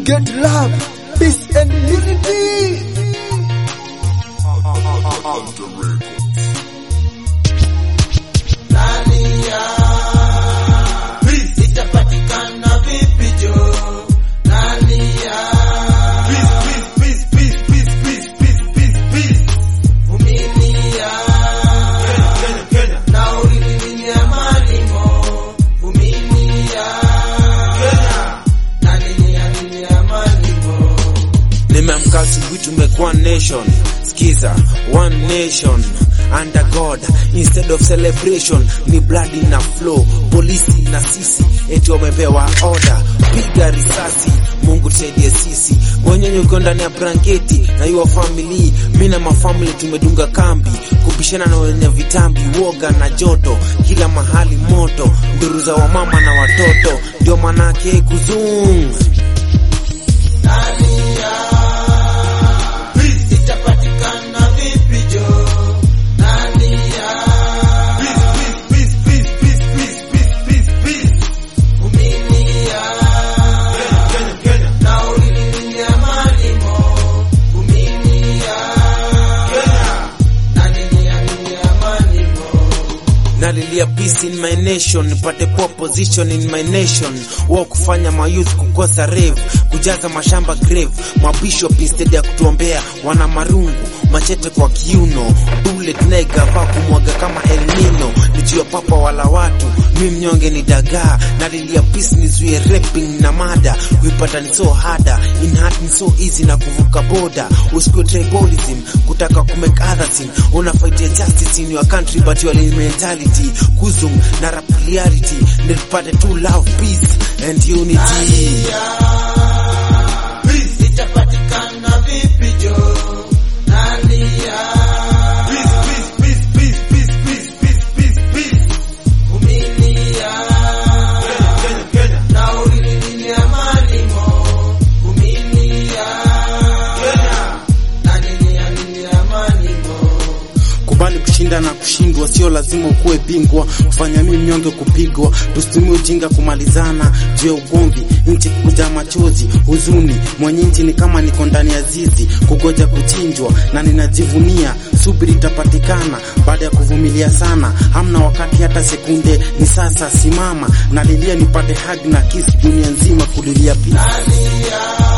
get love, peace and unity. itapatikana vipi jo nalia vumilia na ulililia malimo vumilia na lilialilia malimo Nimeamka asubuhi, tumekuwa nation. Skiza, one nation under God instead of celebration, ni blood na flow. Polisi na sisi eti wamepewa order, piga risasi. Mungu tusaidie sisi, mwenyenye uko ndani ya blanketi na your family. Mimi na mafamili tumedunga kambi, kupishana na wenye vitambi, woga na joto, kila mahali moto, nduru za wamama na watoto, ndio manake kuzung itapatikana vipi jo nalia vumilia na ulililia malimo vumilia na lilialilia malimo nalilia peace in my nation nipate poor position in my nation wao kufanya mayouth kukosa rave kujaza mashamba grave mabishop instead ya kutuombea wana marungu machete kwa kiuno bullet naigava kumwaga kama El Nino nijua papa wala watu mi mnyonge ni dagaa nalilia peace nizuie rapping na mada kuipata ni so harder in heart ni so easy na kuvuka boda usikue tribalism kutaka kumake other sin unafaitia justice in your country but your mentality kuzum na rap reality nilipate tu love peace and unity itapatikana vipi jo nalia vumilia na ulililia malimo vumilia na lilialilia malimo kubali kushinda na kushindwa, sio lazima ukuwe bingwa. Kufanya mimi mnyonge kupigwa, tusitumie ujinga kumalizana juu ya ugomvi, nchi kuja machozi, huzuni. Mwenye nchi ni kama niko ndani ya zizi, kugoja kuchinjwa, na ninajivunia subiri itapatikana baada ya kuvumilia sana. Hamna wakati hata sekunde, ni sasa. Simama nalilia nipate hug na kiss, dunia nzima kulilia peace. nalia